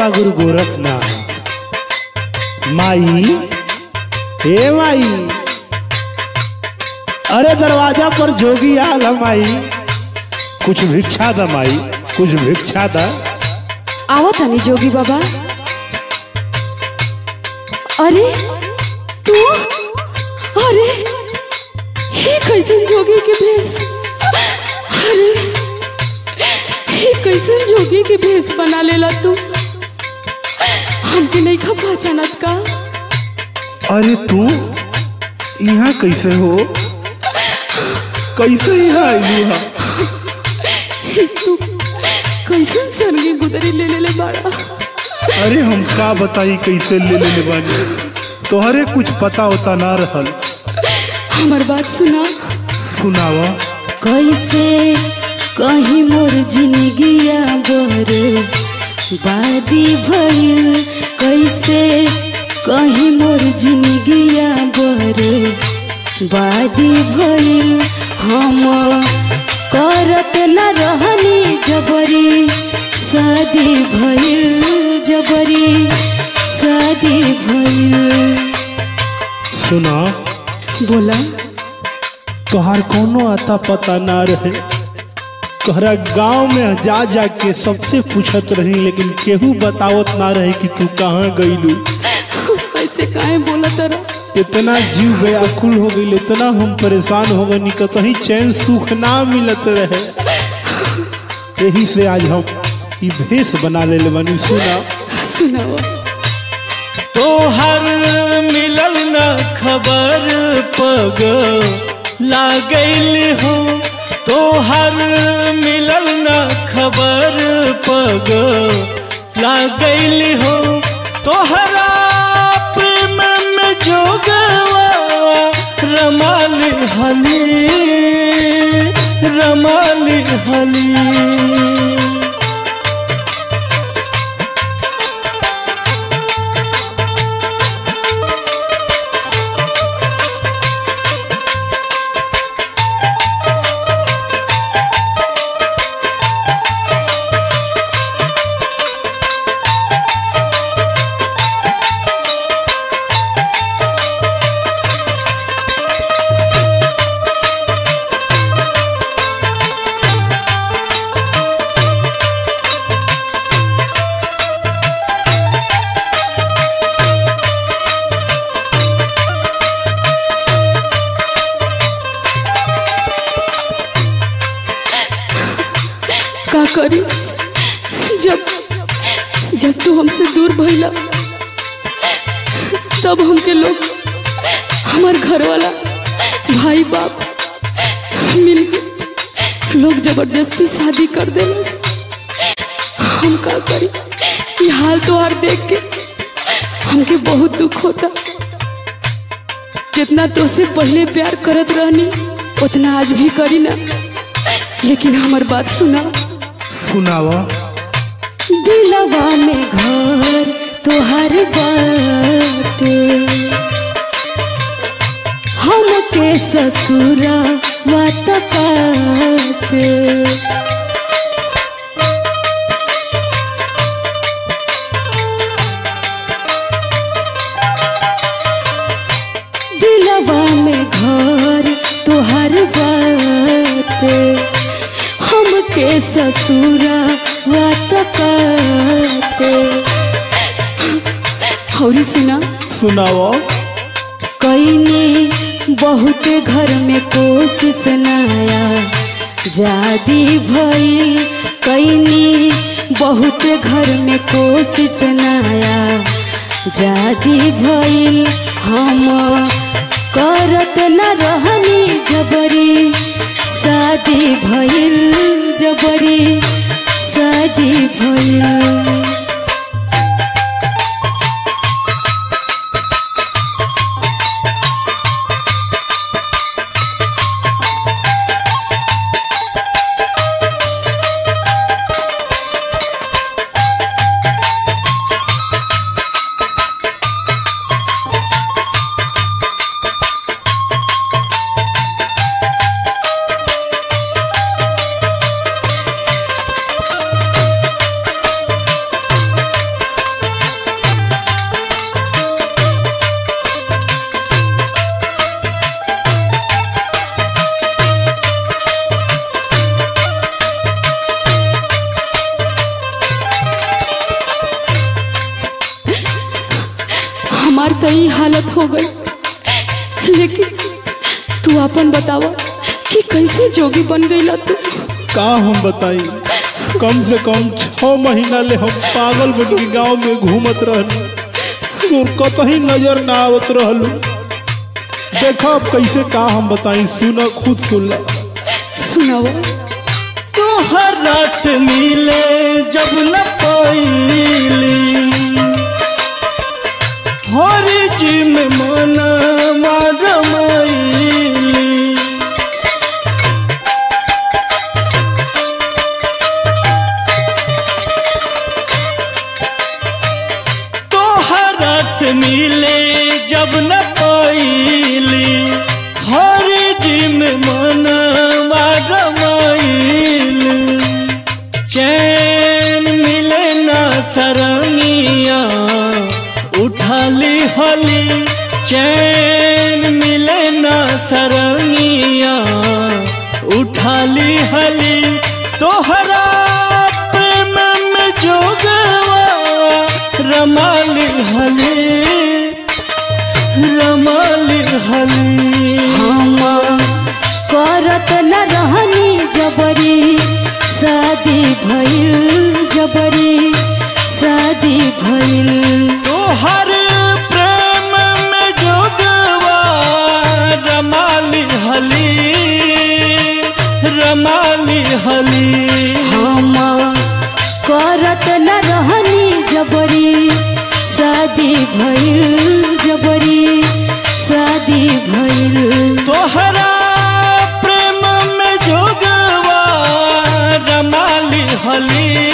बाबा गुरु गोरखनाथ माई हे माई अरे दरवाजा पर जोगी आल है माई कुछ भिक्षा द माई कुछ भिक्षा द आवत हनी जोगी बाबा अरे तू अरे ये कैसन जोगी के भेष अरे ये कैसन जोगी के भेष बना लेला तू हमके नहीं खा पहचानत का अरे तू यहाँ कैसे हो कैसे यहाँ आई हा तू कैसन सरगी गुदरी ले ले ले बाड़ा अरे हम का बताई कैसे ले ले ले बानी तोहरे कुछ पता होता ना रहल हमार बात सुना सुनावा कैसे कहीं मोर जिंदगिया बर बादी भइल कैसे कहीं मोर जिंदगिया बर बादी भइल हम करत न रहनी जबरी शादी भइल जबरी शादी भइल सुना बोला तोहार कोनो आता पता ना रहे तोहरा गांव में जा जा के सबसे पूछत रही लेकिन केहू बतावत ना रहे कि तू कहाँ गईलू ऐसे काहे बोला तरा इतना जीव व्याकुल हो गई इतना हम परेशान हो गए कहीं चैन सुख ना मिलत रहे यही से आज हम ई भेष बना ले बनी सुना सुनाओ तोहर मिलल न खबर पग लागल हो तोहर मिलल न खबर पग लागल हो तोहरा प्रेम में जोगवा रमाल हली रमाल हली का करी जब जब तू हमसे दूर भइला तब हमके लोग हमार घर वाला भाई बाप मिल के लोग जबरदस्ती शादी कर देलस हम का करी ये हाल तोहार देख के हमके बहुत दुख होता जितना तुझसे पहले प्यार करत रहनी उतना आज भी करी ना लेकिन हमार बात सुना सुनावा दिलवा में घर तोहर बाटे हमके ससुरा वात काटे दिलवा में घर तोहर बाटे हमके ससुरा वात काटे हौरी सुना सुनावा कईने बहुत घर में कोशिश नया जादी भइल कईनी बहुत घर में कोशिश नया जादी भइल हम करत न रहनी जबरी शादी भइल जबरी शादी भइल हमार तो ई हालत हो गई लेकिन तू अपन बतावा कि कैसे जोगी बन गईला तू का हम बताई कम से कम छह महीना ले हम पागल बन के गांव में घूमत रहनी तोर कतही नजर ना आवत रहलू देखा अब कैसे का हम बताई सुन खुद सुन ला सुनावा तोहरा से मिले जब न पैली हरी जी में मना मारमैली तोहरा से मिले जब न पैली हरी जी में मना मारमैली चैन मिले ना सरंगिया उठाली हली चैन मिले ना सरंगिया उठाली हली तोहरा प्रेम में जोगवा रमाली हली रमाली हली हम करत न रहनी जबरी शादी भइल जबरी शादी भइल तोहर प्रेम में जोगवा रमाली हली रमाली हली हम करत न रहनी जबरी शादी भइल जबरी शादी भइल तोहरा प्रेम में जोगवा रमाली हली